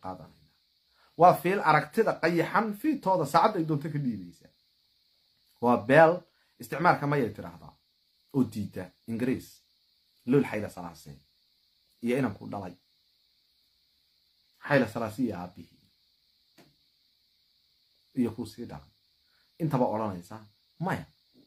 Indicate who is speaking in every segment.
Speaker 1: qaadanayna waa fiil aragtida qayaxan fiitooda saacadda ay doonto ka dhiibaysa waa beel isticmaalka mayay tidhaahdaa oo diida ingiriis lool xayla salaase iyo inanku dhalay xayla salaase iyo aabihii iyo kuu sii dhalay intaba odhanaysa maya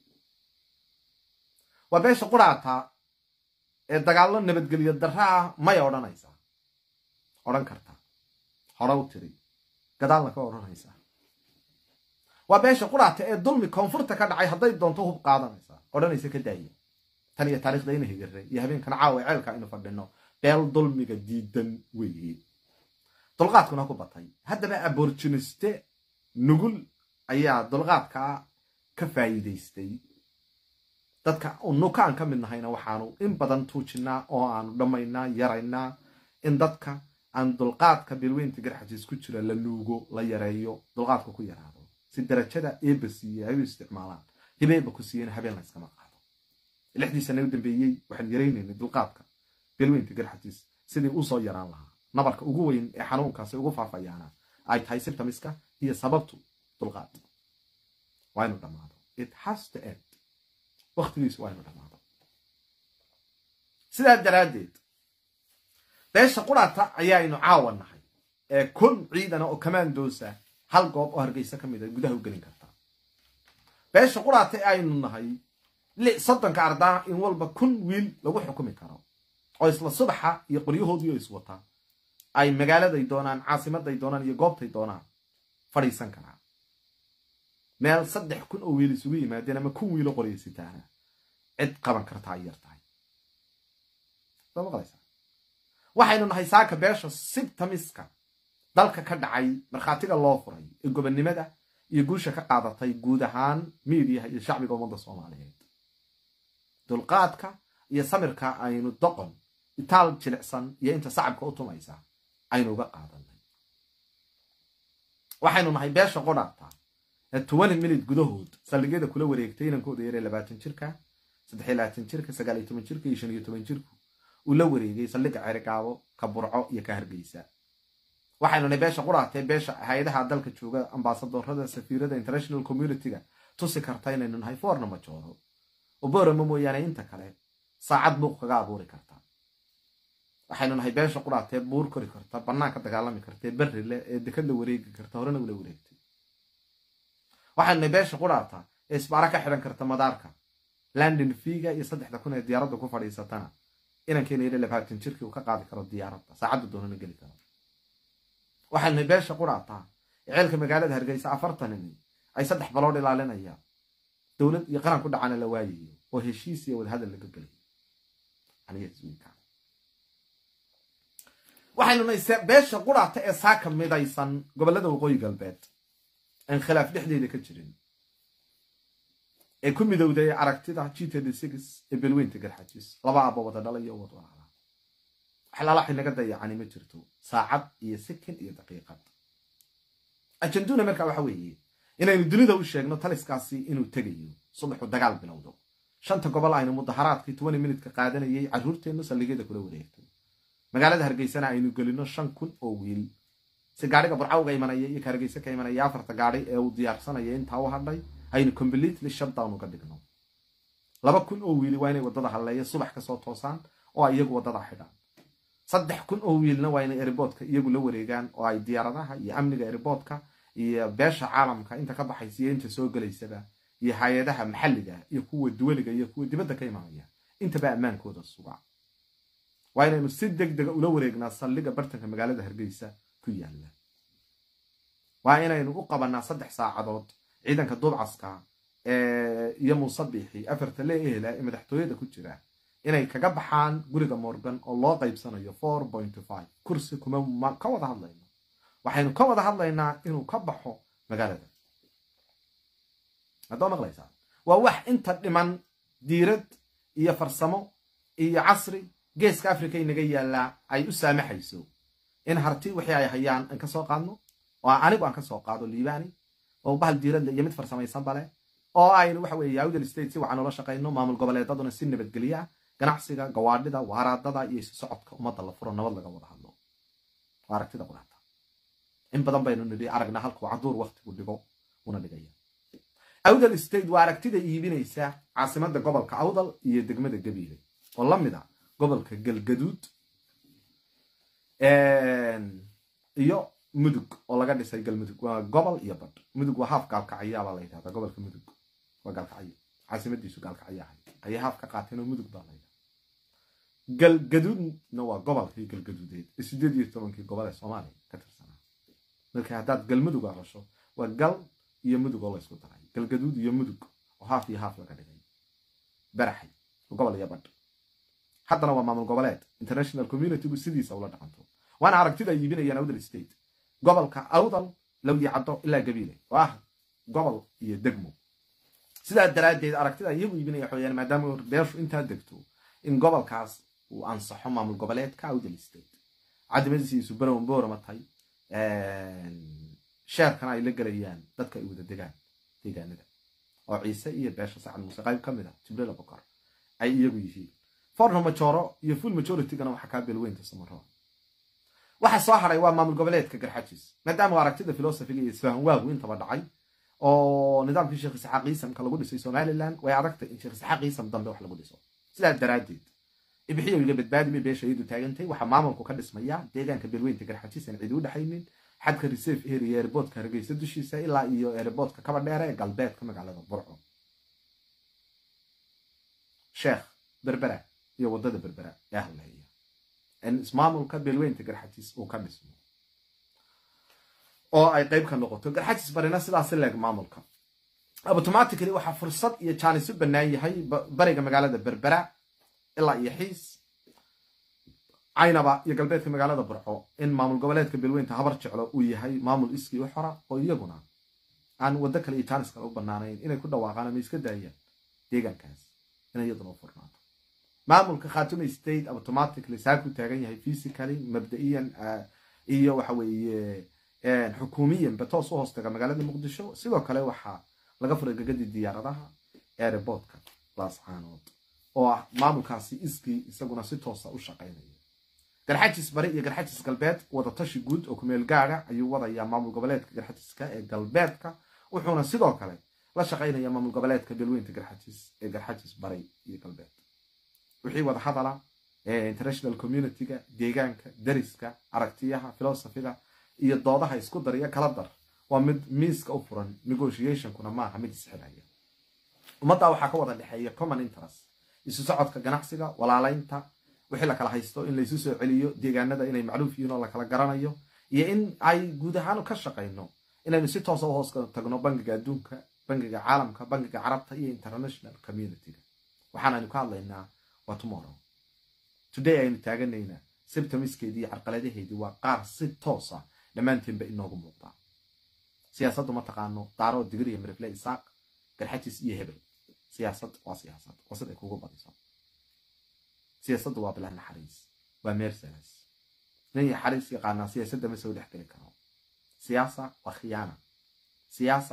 Speaker 1: waa beesha quraata ee dagaallo nabadgelyo darra ah maya odhanaysaa odhan karta hore u tiri gadaalna ka odhanaysaa waa beesha quraata ee dulmi koonfurta ka dhacay hadday doonto hub qaadanaysaa odhanaysa ka daaya tan iyo taarikhda ina higare iyo habeenkan caawa ceelka aynu fadhino beel dulmiga diidan weeye dulqaadkuna ku batay haddaba aborjiniste nugul ayaa dulqaadkaa ka faa'iidaystay dadka nukaan ka mid nahayna waxaanu in badan tuujinaa oo aanu dhammaynaa yaraynaa in dadka aan dulqaadka bilweynta garxajiis ku jira la nuugo la yareeyo dulqaadka ku yaraado si darajada eeba siiye ay u isticmaalaan hibeeba ku siiyena habeen la yskama qaado lixdii sana u dambeeyey waxaan yaraynaynay dulqaadka bilweynta garxajiis sidii usoo yaraan lahaa nabarka ugu weyn ee xanuunkaasi ugu faafayaana ay tahay sibtamiska iyo sababtu dulqaad waa inu dhammaado it has to end waktigiisu waa inu dhammaado sidaa daraaddeed beesha quraata ayaaynu caawa nahay ee kun ciidana oo kamaandoosa hal goob oo hargeysa ka mid a gudaha u gelin kartaa beesha quraata ee aynu nahay soddonka ardaa in walba kun wiil lagu xukumi karo oo isla subaxa iyo qoryahoodii oo iswataa ay magaaladay doonaan caasimaday doonaan iyo goobtay doonaan fadhiisan karaa meel saddex kun oo wiil isugu yimaadeen ama kun wiilo qoryasitaana cid qaban kartaa ay yar tahay soo maqlaysaa waxaynu nahay saaka beesha sibtamiska dalka ka dhacay markhaatiga loo furay ee gobonnimada iyo guusha ka qaadatay guud ahaan miidiyaha iyo shacbiga ummadda soomaaliyeed dulqaadka iyo samirka aynu doqon itaal jilicsan iyo inta sacabka u tumaysa aynu uga qaadanay waxaynu nahay beesha qodhaata ee toban minute gudahood saldhigyada kula wareegtay inankooda yaree labaatan jirka saddexiyo labaatan jirka sagaal iyo toban jirka iyo shan iyo toban jirku uu la wareegay saldhigga cerigaabo ka burco iyo ka hargeysa waxaynu nahay beesha qudhaatee beesha hay-adaha dalka jooga ambaasadorada safiirada international community-ga tusi karta inaynu nahay foorna majooro oborama mooyaane inta kale saacad buuq kaga abuuri karta waxaynu nahay beesha qudhaatee buur kori karta banaanka dagaalami kartae berri leh ee dekad la wareegi karta horena ula wareegtay waxaynu nahay beesha qudhaata ee isbaara ka xidhan karta madaarka london figa iyo saddexda kun ee diyaaradda ku fadhiisatana inankeena yidhi labaatan jirkii uu ka qaadi karo diyaaradda saacadda doonana geli karo waxaynu nahay beesha qudhaata ee ceelka magaalada hargeysa afartanini ay saddex balood ilaalinayaan dowlad iyo qaran ku dhacana la waayayo oo heshiis iyo wadahadal laga gelayo waxaynu nahay beesha qudhaata ee saaka midaysan gobollada waqooyi galbeed aan khilaaf dhexdeeda ka jirin ee ku midowday aragtida g ee belweynta garxajis laba aba wada dhala iyo wad walaala waxlaalaxi naga dayacani ma jirto saacad iyo sikin iyo daqiiqad ajanduna markaa waxa weeye inaynu dunida u sheegno taliskaasi inuu tegayo subaxu dagaal bilowdo shanta gobol aynu mudaharaadkii tobani minutka qaadanayay carruurteennu saldhigyada kula wareegtay magaalada hargeysana aynu gelino shan kun oo wiil si gaadhiga burcawga imanaya iyo ka hargeyse ka imanaya afarta gaadhi ee uu diyaarsanaya intaa u hadhay aynu completely shutdown uga dhigno laba kun oo wiili waa inay waddada halleeya subax kasoo toosaan oo ay iyagu waddada xidhaan saddex kun oo wiilna waa inay eriboodka iyagu la wareegaan oo ay diyaaradaha iyo amniga eriboodka iyo beesha caalamka inta ka baxaysa iyo inta soo gelaysaba iyo hay-adaha maxalliga iyo kuwa duwaliga iyo kuwa dibadda ka imanaya intaba ammaankooda suga waa inaynu si deg dega ula wareegnaa saldhiga bartanka magaalada hargeysa ku yaalla waa inaynu u qabanaa saddex saacadood ciidanka duubcaska iyo muusabixi afarta lee ehela ee madaxtooyada ku jira inay kaga baxaan guriga morgan oo loo qaybsanayo four point five kursi kuma ka wada hadlayno waxaynu ka wada hadlaynaa inuu ka baxo magaalada haddoo maqlaysaa waa wax inta dhiman diirad iyo farsamo iyo casri geeska africa inaga yaallaa ay u saamaxayso in harti wixii ay hayaan aan kasoo qaadno oo anigu aan kasoo qaado liibani oo bahal diiradle iyo mid farsamaysan bale oo aynu waxa weeye awdal state si waxaan ula shaqayno maamul goboleedaduna si nabadgelya ganacsiga gawaadhida waaraadada iyo isu socodka ummadda la furo nabad laga wada hadlo waa aragtida quraata in badan baynu nidhi aragna halkuu caduur waktigu dhigo una dhigaya awdal state waa aragtida iibinaysa caasimada gobolka awdal iyo degmada gabiile oo la mid a gobolka galgaduud iyo mudug oo laga dhisay galmudug waa gobol iyo badh mudug waa haaf gaalkacyaabaa la yidhahdaa gobolka mudug waa gaalkacyo caasimadiisu gaalkacyo ahay ayay haaf ka qaateen oo mudug baa la yidhahdaa galgaduudna waa gobolkii galgaduudeed ee sideed iyo tobankii gobol ee soomaaliya ka tirsanaa marka haddaad galmudug arasho waa gal iyo mudug oo laysku daray galgaduud iyo mudug oo haaf iyo haaf laga dhigay baraxay gobol iyo badh haddana waa maamul goboleed international communitygu sidiisa ula dhaqanto waana aragtida ay iibinayaan awdal state gobolka awdal lawdii caddo ilaa gabiile oo ah gobol iyo degmo sidaa daraaddeed aragtida iyagu iibinaya waxaweyaan maadaama beeshu intaa degto in gobolkaas uu ansaxo maamul goboleedka awdal state cadimadiisiisu barown boorama tahay sheerkana ay la gelayaan dadka ay wada degaan deegaanada oo ciise iyo beesha sacad muuse qayb ka mid a jibriil abukar ay iyagu yihiin forno majoro iyo full majoritygana waxaa kaa belweynta samaro waxa soo haray waa maamul goboleedka garxajis maadaama aragtida filosofiga iyo isfahan waagu intaba dhacay oo nidaamkii sheekh isxaaq iisamka lagu dhisay somalilan way adagtay in sheekh isxaaq iisam dambe wax lagu dhiso sidaa daraaddeed ibixiyo iga badbaadi bay beesha iyadu taagantay waxaa maamulku ka dhismaya deegaanka belweynta garxajis aan cidi u dhexaynin xadka reserve area airportka hargeysa dushiisa ilaa iyo airportka kaba dheere ee galbeedka magaalada burco sheekh berbera iyo wadada berbera ee hadlahaya in ismaamulka beelweynta garxajis uu ka dhismo oo ay qayb ka noqoto garxajis barina sidaasi leeg maamulka automatically waxaa fursad iyo jaanis u bannaan yahay bariga magaalada berbera ilaa iyo xiis caynaba iyo galbeedka magaalada burco in maamul goboleedka beelweynta habar jeclo uu yahay maamul iskii u xora oo iyaguna aan waddo kale iyo jaanis kale u bannaanayn inay ku dhawaaqaan ama iska daayaan deegaankaas inay iyaduna u furnaato maamulka khatuma state automatically saaku taagan yahay physically mabda'iyan iyo waxa weeye xukuumiyan batoos u hoostaga magaalada muqdisho sidoo kale waxaa laga furay gagadii diyaaradaha airportka laascaanood oo ah maamulkaasi iskii isaguna si toosa u shaqaynaya garxajis bari iyo garxajis galbeed wadatashi guud oo kumeel gaada ayuu wadayaa maamul goboleedka garxajiska ee galbeedka wuxuuna sidoo kale la shaqaynaya maamul goboleedka beelweynta garxajis ee garxajis bari iyo galbeed wixii wada hadala international communityga deegaanka dariska aragtiyaha filosofiga iyo doodaha isku dar iyo kala dar waa mid miiska u furan negotiationkuna maaha mid isxilaya ummadda waxaa ka wada dhexeeya common interest isu socodka ganacsiga walaalaynta wixii la kala haysto in laysu soo celiyo deegaanada inay macluuf yihiin oo la kala garanayo iyo in ay guud ahaan ka shaqayno inaynu si toosa u hoos tagno bangiga adduunka bangiga caalamka bangiga carabta iyo international communityga waxaanaynu ka hadlaynaa waa tomorrow today aynu taaganaynaa sibtamiskeedii iyo carqaladaheedii waa qaar si toosa dhammaanteenba inoogu muuqdaa siyaasaddu ma taqaano daaro digir iyo mirifle isaaq garxajis iyo hebel siyaasad waa siyaasad waa siday kugu badiso siyaasaddu waa bilaa naxariis waa meersalas nin iyo xariis yaqaanaa siyaasadda ma soo dhex geli karo siyaasa waa khiyaana siyaasa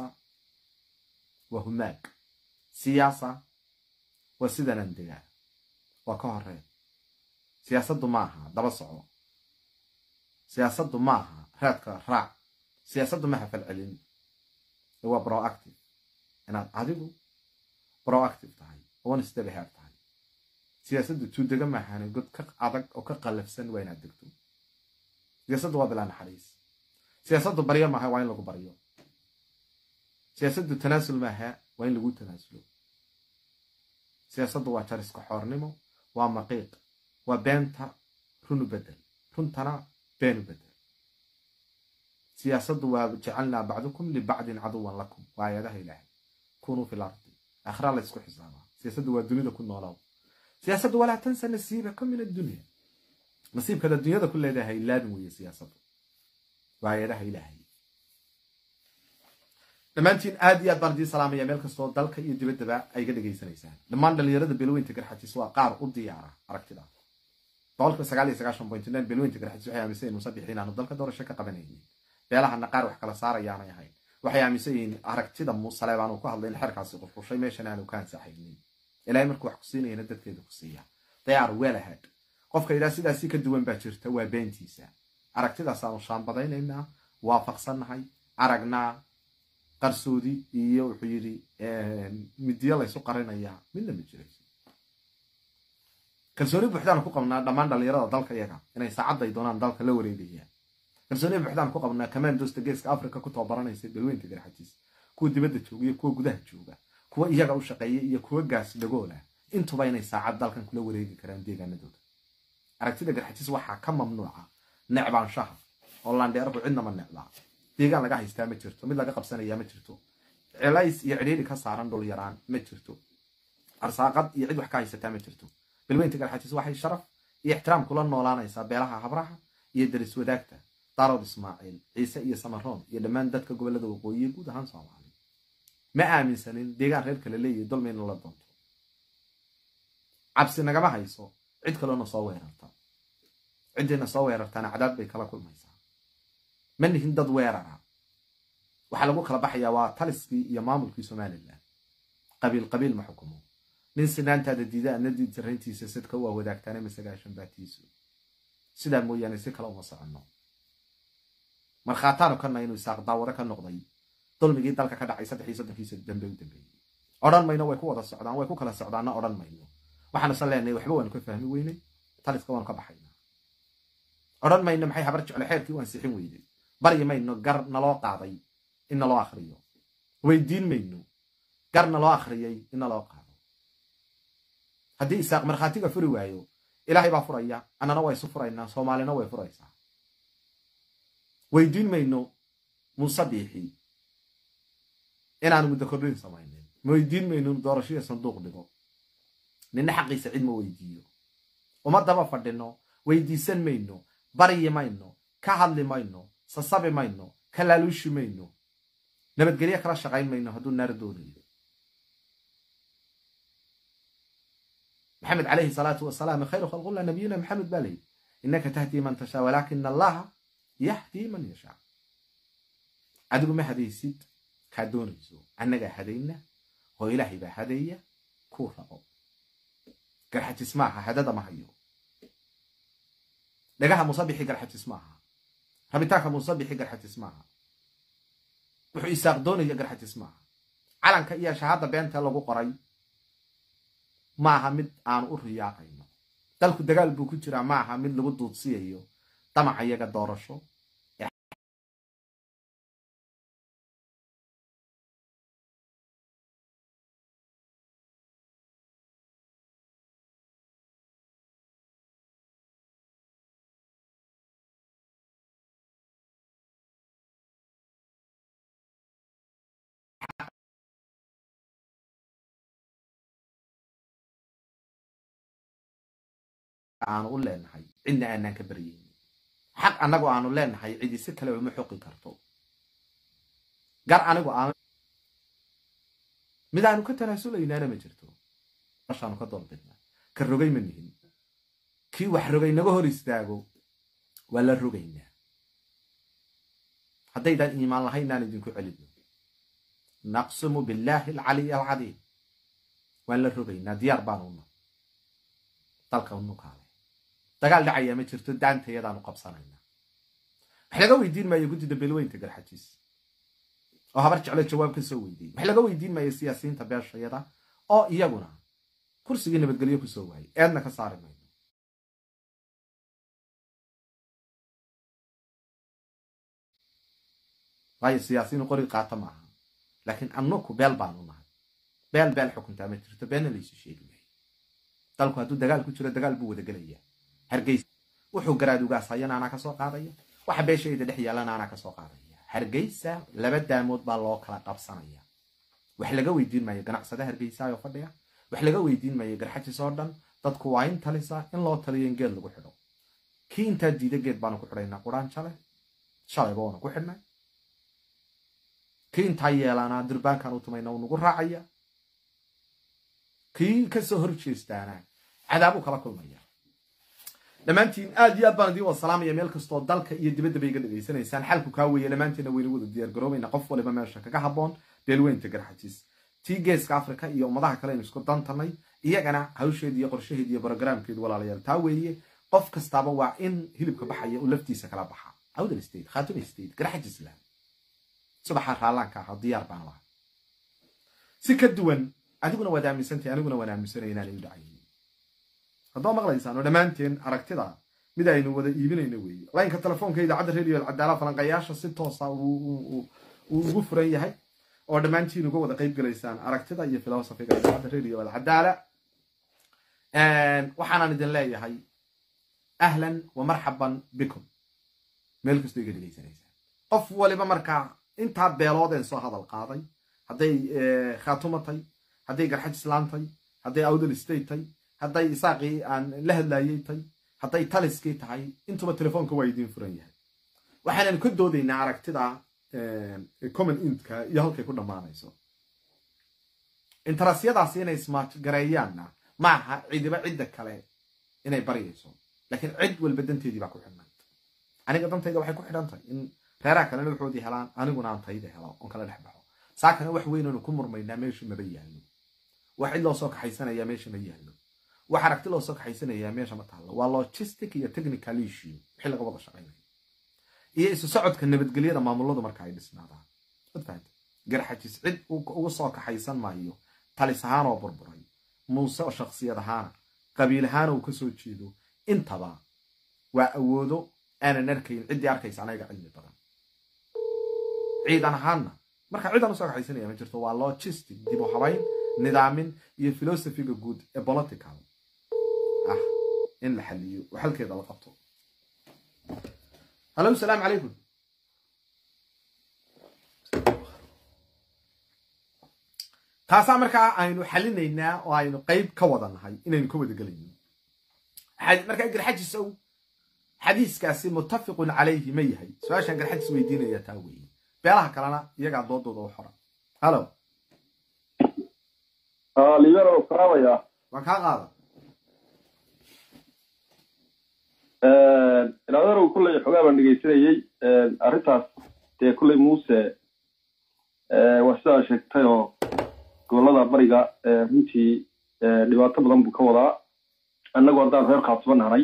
Speaker 1: waa humaag siyaasa waa sidanan degaa waa ka horeen siyaasaddu ma aha daba soco siyaasaddu ma aha raadka raac siyaasaddu maha falcelin waa proactive inaad adigu proactive tahay one step ahead tahay siyaasaddu tuudega maahane god ka adag oo ka qallafsan waa inaad degto siyaasaddu waa bilaa naxariis siyaasaddu baryo maaha waa in lagu baryo siyaasaddu tanaasul maaha waa in lagu tanaasulo siyaasaddu waa jariska xoornimo waa maqiiq waa beenta runu bedel runtana beenu bedel siyaasaddu waa jacalnaa bacdukum libacdin caduwan lakum waa aayadaha ilaahay kunuu fi lardi akhraa la ysku xisaabaa siyaasaddu waa dunida ku noolow siyaasaddu walaa tansa nasiibaka min addunya nasiibkaad adduunyada ku leedahay laadin weeye siyaasaddu waa aayadaha ilaahay dhammaantiin aad iyo aad baan idiin salaamaya meel kastoo dalka iyo dibaddaba ay ga dhegaysanaysaan dhammaan dhalinyarada beelweynta garxajis waa qaar u diyaara aragtida boqolkiiba sagaal iyo sagaashan point nine beelweynta garxajis waxay aaminsan yihin musadix inaanu dalka doorasho ka qabanaynin beelahana qaar wax kala saarayaanay ahayn waxay aaminsan yihiin aragtida muusale baanu ku hadlay in xerkaasi qurqushay meeshan aanu ka ansaxaynin ilaahay markuu wax ku siinayana dadkeeda ku siiya they are well ahead qofka yidhaha sidaasi ka duwan baa jirta waa beentiisa aragtidaasaanu shaambadaynaynaa waafaqsannahay aragnaa qarsoodi iyo wuxuu yidhi midiyo laysu qarinayaa midna ma jirayso kalsooni buuxdaan ku qabnaa dhammaan dhalinyarada dalka iyaga inay saacadday doonaan dalka la wareegayaan kalsooni buuxdaan ku qabnaa commandosta geeska africa ku tababaranaysa dalweynta garxajiis kuwa dibadda jooga iyo kuwa gudaha jooga kuwa iyaga u shaqeeya iyo kuwa gaas dhagoola intuba inay saacad dalkan kula wareegi karaan deegaanadooda aragtida garxajiis waxaa ka mamnuuca necbaanshaha oo landheerku cidnama necdaa deegaan laga haystaa ma jirto mid laga qabsanayaa ma jirto celays iyo cidhiidhi ka saaran dhul yaraan ma jirto arsaaqad iyo cid wax ka haysataa ma jirto bilweynta garxajiis waxay sharaf iyo ixtiraam kula noolaanaysaa beelaha habraha iyo daris wadaagta daarood ismaaciil ciise iyo samaroon iyo dhammaan dadka gobollada waqooyiye guud ahaan soomaali ma aaminsanin deegaan reer kale leeyahay dolmayna la doonto cabsi nagama hayso cid kaloona soo weerarta ciddayna soo weerartaana cadaad bay kala kulmaysaa ma nihin dad weerara waxaa lagu kala baxayaa waa taliskii iyo maamulkii somalilan qabiil qabiil ma xukumo nin sinaantaada diida ana diid jarayntiisa sidka waa wadaagtaane masagaashan baatiisu sidaa mooyaane si kale uma soconno markhaataanu kana inuu isaaq daawado ka noqday dulmigii dalka ka dhacay saddex iyo soddonkiisa dambe u dambeeyey odhan mayno way ku wada socdaan way ku kala socdaanna odhan mayno waxaanu san leenahay waxba waanu ka fahmi weynay taliska waanu ka baxaynaa odhan mayno maxay habar jecle xeerkii u ansixin weyday baryi mayno gar naloo qaaday in naloo akhriyo weydiin mayno gar naloo akhriyay in naloo qaado haddii isaaq markhaatiga furi waayo ilaahay baa furaya annana waa isu furaynaa soomaalina way furaysaa weydiin mayno muuse biixi inaanu muddo kordhin samaynin ma weydiin mayno doorashada sanduuq dhigo ninna xaqiisa cid ma weydiiyo uma daba fadhino weydiisan mayno baryi mayno ka hadli mayno sasabi mayno ka laaluushi mayno nabadgelyo kala shaqayn mayno hadduu naar doonayo maxamed calayhi salaatu wasalaam khayru khalqullah nabiyuna maxamed baa layidhi innaka tahdii man tashaa walaakina allaha yahdii man yashaa adigu ma hadaysid kaa doonayso annagaa hadayna oo ilaahay baa hadaya kuu rabo garxajis maaha hadada ma hayo dhagaha musabixi garxajis maaha rabitaanka musabixi garxajis maaha wuxuu isaaq doonaya garxajis maaha calanka iyo shahaadda beenta lagu qoray maaha mid aanu u riyaaqayno dalku dagaal buu ku jiraa maaha mid lagu duudsiyayo damaca iyaga doorasho aanu u leenahay cidna aanaan ka baryayni xaq annagu aanu leenahay cidi si kale uma xoqi karto gar anigu aan mid aanu ka tanaasuleynaana ma jirto ashaanu ka doorbidnaa ka rogay ma nihin kii wax rogay naga hor istaago waa la rogaynaa haddaydaan iimaan lahaynaan idinku celino naqsimu billaahi alcaliy alcadiim waan la rogaynaa diyaar baanuna dalka unukaale dagaal dhacayaa ma jirto daantayadaanu qabsanaynaa wax laga weydiin maayo guddida beelweynta garxajiis oo habar jeclo jawaab ka soo weydiiyey wax laga weydiin maayo siyaasiyiinta beeshayada oo iyaguna kursigii nabadgelyo ku soo waayay eedna ka saari mayno waayo siyaasiyiin qori qaata maaha laakiin annuku beel baanu nahay beel beel xukuntaa ma jirto beelna laysu sheegi maayo dalku hadduu dagaal ku jiro dagaal buu wada gelayaa hargeysa wuxuu garaadugaas hayana anaa kasoo qaadaya waxa beeshayda dhex yaalana anaa kasoo qaadaya hargeysa laba daamood baa loo kala qabsanaya wax laga weydiin maayo ganacsada hargeysa oo fadhiya wax laga weydiin maayo garxajis oo dhan dadku waa in talisa in loo taliyo in geed lagu xidho kii intaa diida geed baanu ku xidhaynaa quraan jale shalayba waanu ku xidhnay kii intaa yeelanaa durbaankan u tumayna uu nagu raacaya kii kasoo hor jeestaana cadaabuu kala kulmaya dhammaantiin aad iyo aad baan idiin wada salaamaya meel kastoo dalka iyo dibaddaba iga dhegaysanaysaan xalku kaa weeye dhammaanteena wayna wada diyaar garoobayna qof waliba meesha kaga habboon beelweynta garxajiis tii geeska africa iyo ummadaha kale aynu isku dantanay iyagana hawsheedi iyo qorshaheedi iyo brogaraamkeedu walaalayaal taa weeye qof kastaaba waa in hilibka baxaya uu laftiisa kala baxa awdal state khaatun state garaxaj islam subaxaa raallaanka ahaa diyaar baan lahaa si ka duwan adiguna waad aaminsantahay aniguna waan aaminsanaya inaanay u dhacayin haddoo maqlaysaan oo dhammaanteen aragtida mid aynu wada iibinayno weeye laynka telefoonka idaacadda radio alcadaala falanqayaasha si toosa uu ugu furan yahay oo dhammaantiin uga wada qayb gelaysaan aragtida iyo filosofiga idaacadda radio alcadaala waxaanan idin leeyahay ahlan wa marxaban bikum meel kastoo iga dhegaysanaysaan qof waliba markaa intaa beeloodeen soo hadal qaaday hadday khaatuma tay hadday garxaj islaantay hadday awdal state tay hadday isaaqii aan la hadlaayey tay hadday taliskii tahay intuba telefoonka waa idiin furan yahay waxaanan ka doodaynaa aragtida common intka iyo halkay ku dhammaanayso intarasyadaasi inay smart gareeyaanna maaha cidiba cidda kale inay baryayso laakiin cid walba danteedii baa ku xidhnay aniga dantayda waxay ku xidhantahay in reeraha kalena waxoodii helaan aniguna aan tayda helo oon kala dhex baxo saakana wax weynanu ku murmaynaa meesha maba yaallo wax cid loo soo kaxaysanaya meesha ma yaallo wax aragti loo soo kaxaysanayaa meesha ma taallo waa logistic iyo technical issue wixii laga wada shaqaynaya iyo isu socodka nabadgelyada maamuladu marka ay dhisnaadaan wad fahamta garxajis cid uga soo kaxaysan maayo talis ahaan oo burburay muuse oo shaksiyad ahaana qabiil ahaana uu ka soo jeedo intaba waa awoodo aanan arkayn ciddii arkaysa anaga cilmi badan ciidan ahaanna marka ciidan usoo kaxaysanaya ma jirto waa logistic dib u habayn nidaamin iyo filosofiga guud ee political ah in la xaliyo oo xalkeeda la qabto hallo asalaamu calaykum taasaa markaa aynu xalinaynaa oo aynu qayb ka wada nahay inaynu ka wada gelayno markaa garxajisow xadiiskaasi muttafiqun calayhi ma yahay su-aashaan garxajis weydiinaya taa weeye beelaha kalena iyagaa doodooda u xora hallo
Speaker 2: libero salaamaya
Speaker 1: waan kaa qaada
Speaker 2: ilaaderow kulley xogaa baan dhegaysanayey arrintaas dee kulley muuse waa sidaa sheegtay oo gobollada bariga runtii dhibaato badan buu ka wadaa annagu haddaan reer khaatuba nahnay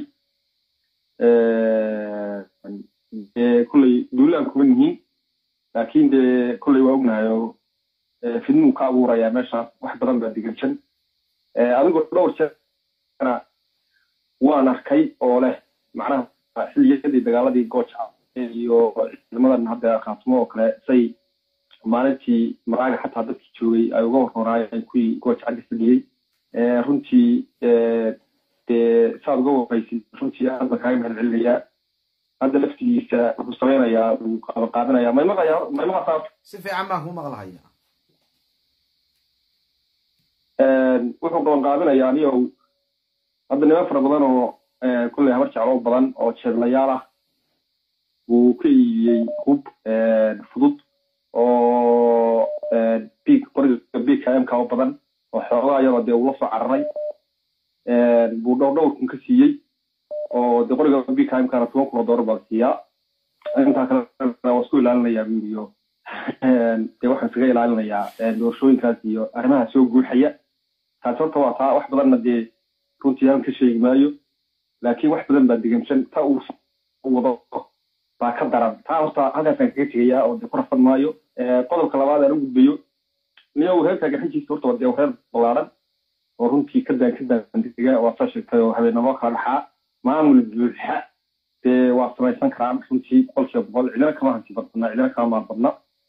Speaker 2: dee kulley duulaan kuma nihiin laakiin dee kulley waa ognahay oo fidnuu ka abuurayaa meeshaas wax badan baa diganjan adigoo dhowr jeerna waan arkay oo leh macnaha xilliyadii dagaaladii gooja iyo ciidamadan hadda khaatumo oo kale say maalintii maraaga xataa dadkii joogay ay uga warroraayeen kuwii gooja caddi fadhiyey runtii dee saad uga warraysid runtii aad baan kaaga mahad celinayaa hadda laftigiisa wuxuu samaynayaa wuu qaadaqaadinayaa maymaqaya maymaqasaa
Speaker 1: si fiican baan kuu maqlahaya
Speaker 2: wuxuu qabanqaabinayaa aniyow hadda niman fara badan oo kulley habar jeclo badan oo jeedlayaal ah wuu ka iibiyey hub fudud oo big qoriga big kmk oo badan oo xoogaa iyadoo dee ula soo cararay buu dhowr dhowr kun ka siiyey oo dee qoriga big kmkana toban kun oo doolar baa siiyaa intaa kalena waa isku ilaalinayaa buu iyo dee waxaan iskaga ilaalinayaa doorashooyinkaas iyo arrimaha soo guuxaya taas horta waa taa wax badanna dee runtii aan ka sheegi maayo laakiin wax badan baa degamsan ta uu wado baa ka daran taa horta halkaasaan kaga tegayaa oo dee ku rafan maayo qodobka labaad aan u gudbayo niyow reerka gaxijiisa horta waa dee reer ballaaran oo runtii ka daan ka daandega waa saa sheegtay oo habeenimo kala dhaxaa maamul buuxa dee waa samaysan karaan runtii boqolkiiba boqol cidina kama hanti badna cidina kama maal badna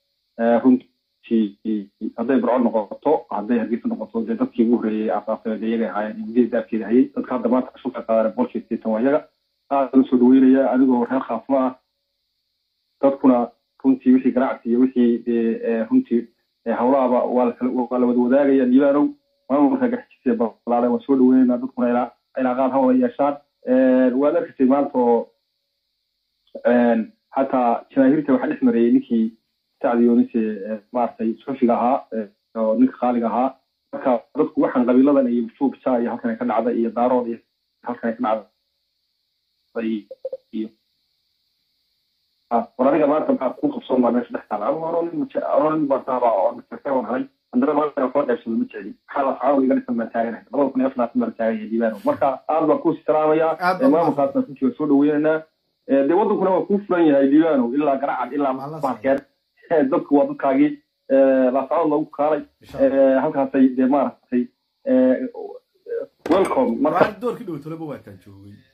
Speaker 2: runtii hadday burco noqoto hadday hargeysa noqoto dee dadkii ugu horreeyey aasaasay dee iyaga ahaayeen ingiliis daafkeeda hayay dadka hadda maanta shulka qaadaan boqolkiiba sideetan waa iyaga aad u soo dhaweynaya anigoo reer khaasma ah dadkuna runtii wixii ganacsi iyo wixii dee runtii hawlaaba waa la wada wadaagaya libaanow maamulka gaxjisiya balaalan waa soo dhaweynayna dadkuna ilaaqaad ha wada yeeshaan waad arkasay maanta oo xataa jamaahiirta waxaa dhex mareeyey ninkii sacdi yoonise maaragtay suxufiga ahaa oo ninka qaaliga ahaa marka dadku waxaan qabiiladan iyo fuubja iyo halkan ka dhacda iyo daarood iyo halkan ka dhacda iyo war aniga maanta maxaa ku qabsoon baa meesha dhex taala nin bartaaba oo aan helay haddana maanta kala qaybsado ma jecli maxaa la socdo iga dhisan baan taaganahay labada kun iyo afar laatan baan taagan yahay diibaano marka aad baan kuusi salaamayaa maamulkaasna runtii waa soo dhaweynaynaa dee waddankuna waa kuu furan yahay liibaano ilaa garacad ilaa baarkeer dadku waa dadkaagii laasacood loogu kaalay halkaasay dee maaragtay welcome marka
Speaker 1: doorkii dhowtolaba waataan joogay